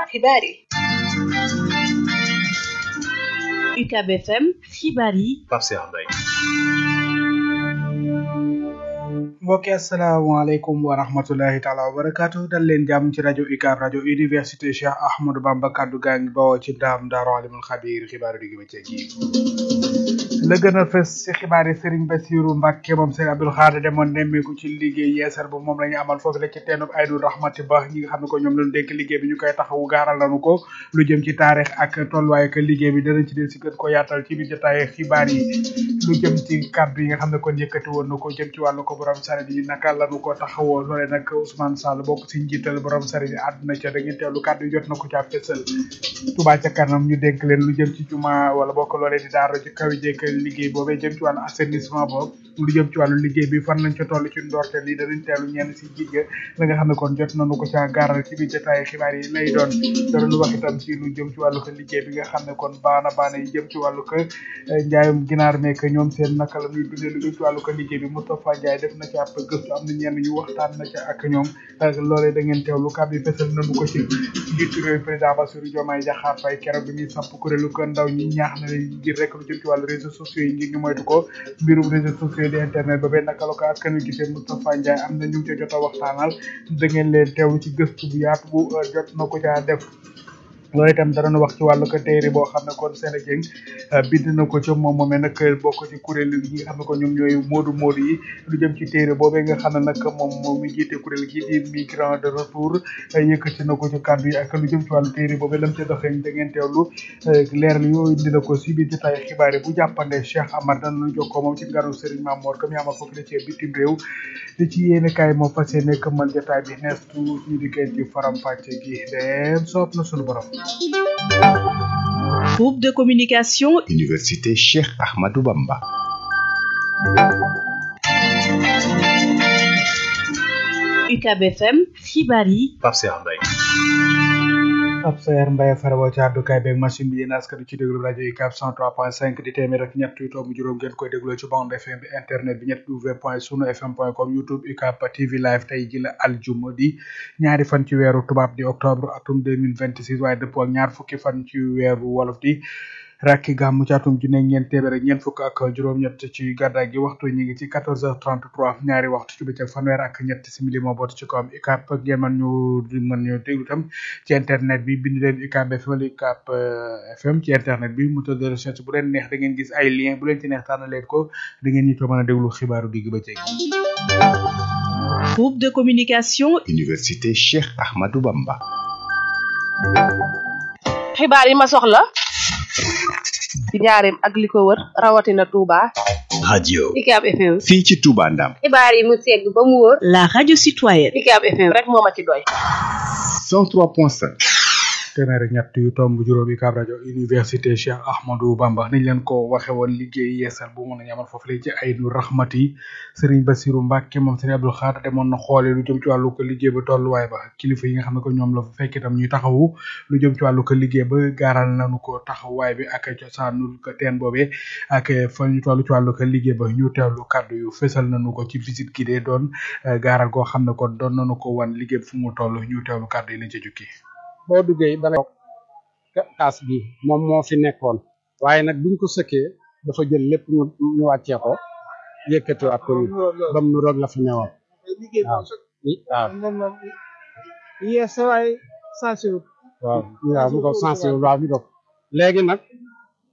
xibaar yi UCAB FM xibaar yi Pape Cheikh Mbaye mbokki asalaamaaleykum wa rahmatullahi taala wa barakaatu dal leen jàmm ci rajo UCAB rajo université Cheikh Ahmadou Bamba kaddu gaa ngi bawoo ci ndaam daaru alimul xabiir xibaaru digg bëccëg yi la gën a fës ci xibaar yi Serigne Bassirou Mbacke moom Serigne Abdoul Khadre demoon nemmeeku ci liggéey yeesal bu moom la ñu amal foofu la ci teenub Aydou Rahmati Ba ñi nga xam ne ko ñoom lañu dénk liggéey bi ñu koy taxawu gaaral nañu ko lu jëm ci taarix ak tolluwaay ak liggéey bi danañ ci del si gën ko yaatal ci biir jotaay xibaar yi lu jëm ci kàddu yi nga xam ne kon yëkkati woon na ko jëm ci wàllu ko borom saret yi naka lañu ko taxawoo loole nag Ousmane Sall bokk si njiital borom saret yi àdduna ca da ngeen teewlu kàddu yi jot na ko ca fësal Touba ca kanam ñu dénk leen lu jëm ci juma wala bokk loolee di daara ci kaw jekk liggéey boobee jëm ci wàllu assainissement boobu lu jëm ci wàllu liggéey bi fan lañ ca toll ci ndorteel yi danañ teelu ñenn si jigéen la nga xam ne kon jot nañu ko ca gaaral ci biir jotaay xibaar yi lay doon danañu wax itam ci lu jëm ci wàllu ko liggéey bi nga xam ne kon baana baana yi jëm ci wàllu ko njaayum ginaar meek ñoom seen naka la ñuy dundee lu jëm ci wàllu ko liggéey bi Moustapha Ndiaye def na ci ab gëstu am na ñenn ñu waxtaan na ca ak ñoom loolee da ngeen teewlu kàddu yi fesal nañu ko ci njiitu réew président Bassirou Diomaye Diakhar Faye keroog bi muy samp kuréelu ko ndaw ñi ñaax na leen ngir rek lu jëm ci wàllu réseaux sociaux yi ngir ñu moytu ko mbirum réseaux sociaux di internet ba benn naka la ko askan wi gisee Moustapha Ndiaye am na ñu ngi ca jot a waxtaanal da ngeen leen teewlu ci gëstu bu yaatu bu jot na ko caa def loolu itam danañu wax ci wàllu ko téere boo xam ne kon Sénégal bind na ko ca moom moomee nag bokk ci kuréel yi nga xam ne ko ñoom ñooy moodu moodu yi lu jëm ci téere boobee nga xam ne nag moom moom mi jiite kuréel gi di migrant de retour yëkkati na ko ci kàddu yi ak lu jëm ci wàllu téere boobee lam ca doxee da ngeen teewlu leer li yooyu dina ko si biir jotaay xibaar yi bu jàppande Cheikh Amar danañu jokkoo moom ci nganu Serigne Mamour comme yaama foofu la ci bitim réew di ci yéene kaay moo fas yéene këmmal jotaay bi nees tuut ñu di koy ci faram fàcce gi dem soob na suñu borom Groupe de communication Université Cheikh Ahmadou Bamba UCAB FM xibaar yi Pape Cheikh Mbaye ab sayar Mbaye farabo ci àddukaay beeg machine bi yéen askan ci déglu rajo UCAB 103.5 di téeméer ak ñett yu tomb juróom ngeen koy dégloo ci bande FM bi internet bi ñett w point sunu fm point com youtube UCAB TV live tey ji la aljuma di ñaari fan ci weeru tubaab di octobre atum 2026 waaye dëppoo ak ñaar fukki fan ci weeru wolof di rakki gàmmu ci atum junne ñeent téeméer ak ñeent fukk ak juróom-ñett ci gàddaay gi waxtu ñi ngi ci 14h33 ñaari waxtu ci bëccëg fanweer ak ñett simili moo boot ci kawam UCAB ngeen mën ñu mën ñu déglu tam ci internet bi bind leen UCAB FM wala UCAB FM ci internet bi moteur de recherche bu leen neex da ngeen gis ay lien bu leen ci neex tànn leen ko da ngeen ñi to mën a déglu xibaaru digg bëccëg groupe de communication Université Cheikh Ahmadou Bamba xibaar yi ma soxla ci njaareem ak li ko wër rawatina Touba. radio UCAB FM. fii ci Touba Ndam xibaar yi mu segg ba mu wóor. la radio citoyenne UCAB FM rek moo ma ci doy. 103.5 téeméer ak ñett yu tomb juróomi UCAB rajo université Cheikh Ahmadou Bamba niñ leen ko waxe woon liggéey yeesal bu mën a ñamal foofu lay ci Aynu Rahmati Serigne Bassirou Mbacke moom Serigne Abdoul Khadre demoon na xoole lu jëm ci wàllu ko liggéey ba tolluwaay ba kilifa yi nga xam ne ko ñoom la fa fekk itam ñuy taxawu lu jëm ci wàllu ko liggéey ba gaaral nañu ko taxawaay bi ak cosaanul ko teen boobee ak fa ñu toll ci wàllu ko liggéey ba ñu teewlu kàddu yu fësal nañu ko ci visite gi dee doon gaaral goo xam ne ko doon nañu ko wan liggéey fu mu toll ñu teewlu kàddu yi lañ ca jukki boo duggee da ngay kaas bi moom moo fi nekkoon waaye nag buñ ko sëkkee dafa jël lépp ñu ñu wàccee ko yëkkatiwaat ko nii ba mu roog la fi newoon waaw waaw yees waay sensible waaw waaw mu ko sensible waaw mi ko léegi nag